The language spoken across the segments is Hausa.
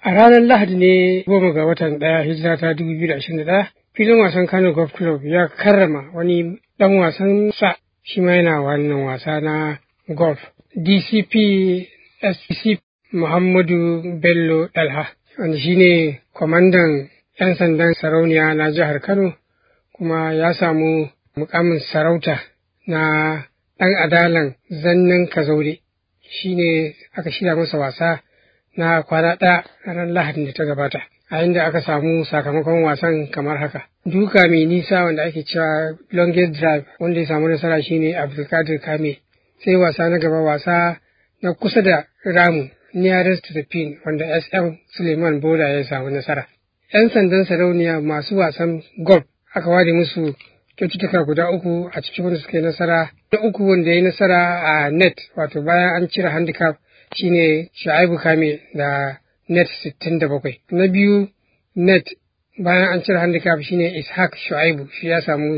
A ranar Lahadi ne goma ga watan ɗaya hijira ta dubu biyu da ashirin da ɗaya filin wasan Kano Golf Club ya karrama wani ɗan wasan sa shi ma yana wannan wasa na golf. DCP SCP Muhammadu Bello Dalha wanda shi ne kwamandan 'yan sandan sarauniya na jihar Kano kuma ya samu mukamin sarauta na ɗan adalan zannan kazaure shi ne aka shirya masa wasa na kwana ɗaya ranar lahadin da ta gabata a inda aka samu sakamakon wasan kamar haka duka mai nisa wanda ake cewa longest drive wanda ya samu nasara shine abdulkadir kame sai wasa na gaba wasa na kusa da ramu nearest to the pin wanda sm suleiman boda ya samu nasara yan sandan sarauniya masu wasan golf aka ware musu kyaututtuka guda uku a cikin wanda suka yi nasara na uku wanda ya yi nasara a net wato bayan an cire handicap shine Shu'aibu Kame da net 67. Na biyu net bayan an cire handicap shine Ishaq Shu'aibu shi ya samu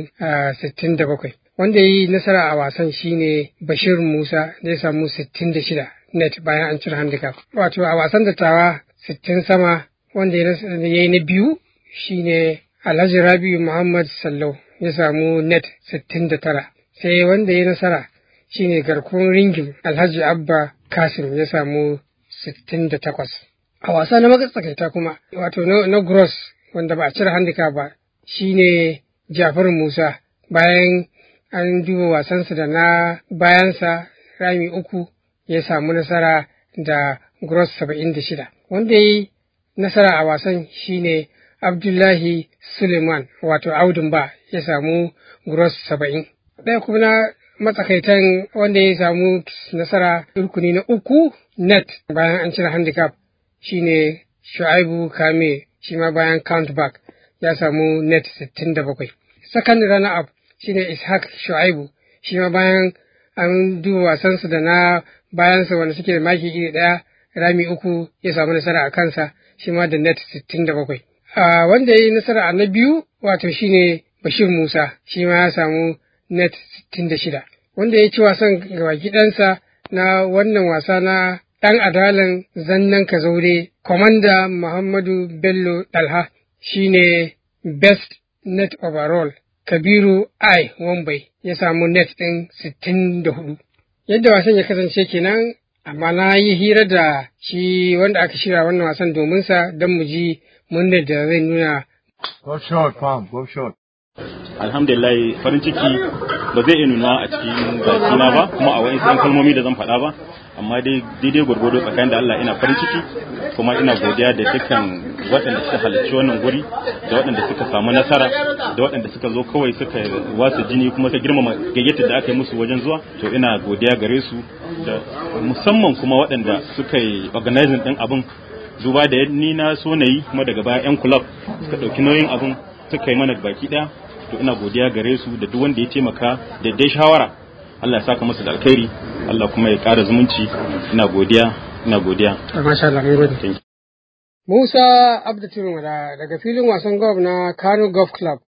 67. Wanda ya yi nasara a wasan shine Bashir Musa da ya samu 66 net bayan an cire handicap. Wato a wasan dattawa 60 sama wanda ya yi na biyu shine Alhaji Rabiu Muhammad Sallau ya samu net 69. Sai wanda ya yi nasara shine garkuwar ringin Alhaji Abba Kasim ya samu 68. A wasa na matsakaita kuma, wato na Gross wanda ba a cire handicap ba, shine Jafar Musa bayan an duba wasansa da na bayansa rami uku ya samu nasara da Gross 76. Wanda ya yi nasara a wasan shine Abdullahi Suleiman wato Audun ba ya samu Gross 70. Ɗaya kuma na matsakaitan wanda ya samu nasara rukuni na uku net bayan an cire handicap shine shu'aibu kame shi ma bayan countback ya samu net 67 second runner up shine ishaq shu'aibu shi ma bayan an duba wasansa da na bayansa wanda suke da maki iri ɗaya rami uku ya samu nasara a kansa shi ma da net 67 a wanda ya yi nasara a na biyu wato shine bashir musa shi ma ya samu net 66 wanda ya ci wasan gabaki ɗansa na wannan wasa na ɗan adalan zannan kazaure kwamanda muhammadu bello dalha shine best net overall kabiru i wambai ya samu net ɗin 64 yadda wasan ya kasance kenan amma na yi hira da shi wanda aka shirya wannan wasan domin sa don mu ji murnar da zai nuna Go short, Pam, go short. alhamdulillah farin ciki ba zai iya nuna a cikin bakina ba kuma a wa'in san kalmomi da zan faɗa ba amma dai daidai gwargwado tsakanin da Allah ina farin ciki kuma ina godiya da dukkan waɗanda suka halarci wannan guri da waɗanda suka samu nasara da waɗanda suka zo kawai suka wasa jini kuma suka girmama gayyatar da aka yi musu wajen zuwa to ina godiya gare su da musamman kuma waɗanda suka yi organizing ɗin abin duba da ni na so na yi kuma daga baya 'yan club suka ɗauki nauyin abin suka yi mana baki ɗaya to ina godiya gare su da duk wanda ya taimaka da dai shawara Allah ya saka masa da alkhairi Allah kuma ya ƙara zumunci ina godiya ina godiya masha Allah mun gode Musa Abdu daga filin wasan golf na Kano Golf Club